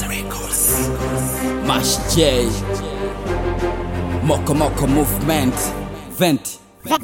Mash J Moko Moko Movement Vent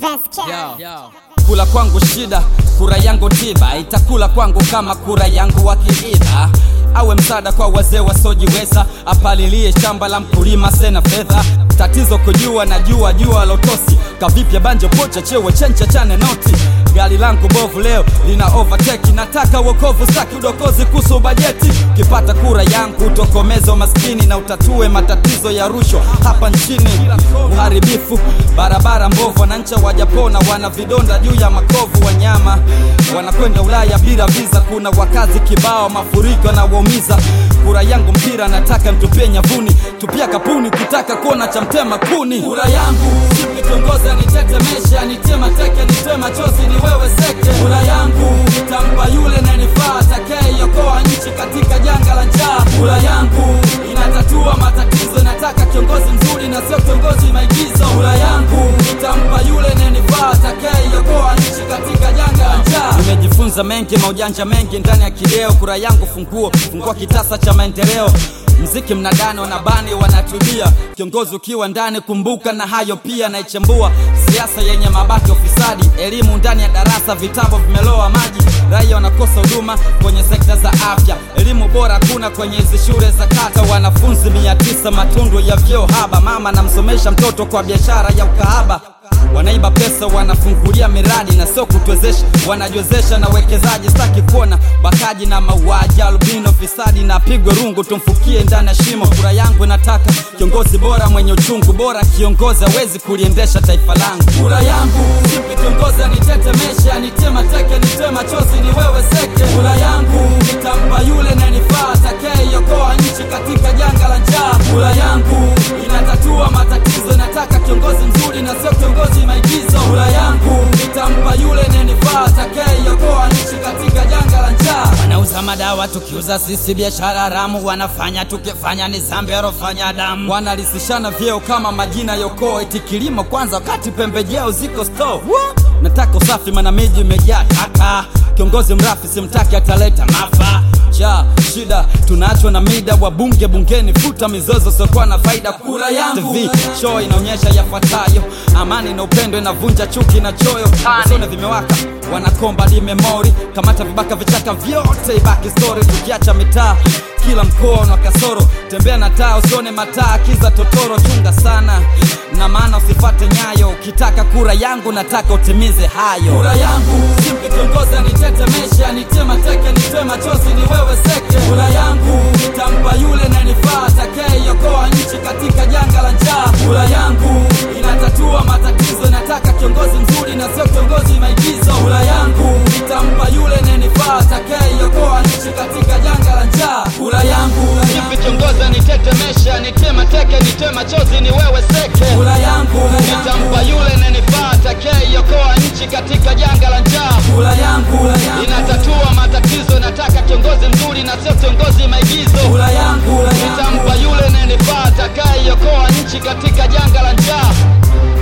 Kula kwangu shida, kura yangu tiba, itakula kwangu kama kura yangu wakiiba. Awe msaada kwa wazee wasiojiweza, apalilie shamba la mkulima sena fedha. Tatizo kujua na jua jua lotosi, kavipya banjo pocha chewe chencha chane noti. Gari langu bovu leo lina overtake, nataka wokovu saki udokozi kuhusu bajeti. Ukipata kura yangu utokomeze umaskini na utatue matatizo ya rushwa hapa nchini. Uharibifu, barabara mbovu, wananchi wajapona, wana vidonda juu ya makovu. Wanyama wanakwenda Ulaya bila visa, kuna wakazi kibao, mafuriko yanawaumiza. Kura yangu mpira, nataka mtupie nyavuni, tupia kapuni, ukitaka kuona cha mtema kuni. Kura yangu sipi kiongozi anitetemesha, anitema teke, nitoe machozi, ni wewe seke. Kura yangu nitampa yule nanifaa, atakayeiokoa nchi katika janga la njaa. Kura yangu inatatua matatizo, nataka kiongozi mzuri na sio kiongozi maigizo. Kura yangu nitampa yule nanifaa, atakayeiokoa nchi katika janga la njaa. Nimejifunza mengi, maujanja mengi ndani ya kideo. Kura yangu funguo, fungua kitasa cha maendeleo mziki mnadani wanabani wanatubia kiongozi ukiwa ndani kumbuka na hayo pia naichambua siasa yenye mabaki ofisadi elimu ndani ya darasa vitabu vimeloa maji raia wanakosa huduma kwenye sekta za afya elimu bora kuna kwenye hizi shule za kata wanafunzi mia tisa matundu ya vyeo haba mama namsomesha mtoto kwa biashara ya ukahaba wanaiba pesa wanafungulia miradi na sio kutuwezesha wanajiwezesha na wekezaji staki kuona bakaji na mauaji albino fisadi na pigwe rungu tumfukie ndani ya shimo kura yangu nataka kiongozi bora mwenye uchungu bora kiongozi awezi kuliendesha taifa langu kura yangu sipi kiongozi anitetemeshe anitema teke nitoe machozi ni wewe seke kura yangu nitampa yule nanifaa atakayeiokoa nchi katika janga la njaa kura yangu inatatua matatizo nataka kiongozi mzuri na sio kiongozi maigizo kura yangu nitampa yule nanifaa atakayeiokoa nchi katika janga la njaa wanauza madawa tukiuza sisi biashara haramu wanafanya tukifanya ni zambi arofanya damu wanalisishana vyeo kama majina yokoo eti kilimo kwanza wakati pembejeo ziko store nataka usafi mana miji imejaa taka kiongozi mrafi simtaki ataleta mafa ja shida tunaachwa na mida wabunge bungeni futa mizozo siokuwa na faida kura yangu TV show inaonyesha yafuatayo amani na upendo inavunja chuki na choyo usone vimewaka wanakomba di memori kamata vibaka vichaka vyote ibaki story tukiacha mitaa kila mkoa una kasoro tembea na taa usione mataa kiza totoro chunga sana na maana usifate nyayo ukitaka kura yangu nataka utimize hayo kura yangu simpi kiongozi anitetemeshe anitema teke nitoe machozi ni wewe seke kura yangu nitampa yule nanifaa atakayeiokoa nchi katika janga la njaa kura yangu inatatua matatizo nataka kiongozi mzuri na sio kiongozi maigizo kura yangu nitampa yule nanifaa atakayeiokoa nchi katika janga la njaa kura yangu Nipi kiongozi anitetemeshe, anitema teke, nitoe machozi, ni wewe seke. kura yangu Nitampa yule nanifaa, atakayeiokoa nchi katika janga la njaa. kura yangu Inatatua matatizo, nataka kiongozi mzuri na sio kiongozi maigizo. kura yangu Nitampa yule nanifaa, atakayeiokoa nchi katika janga la njaa.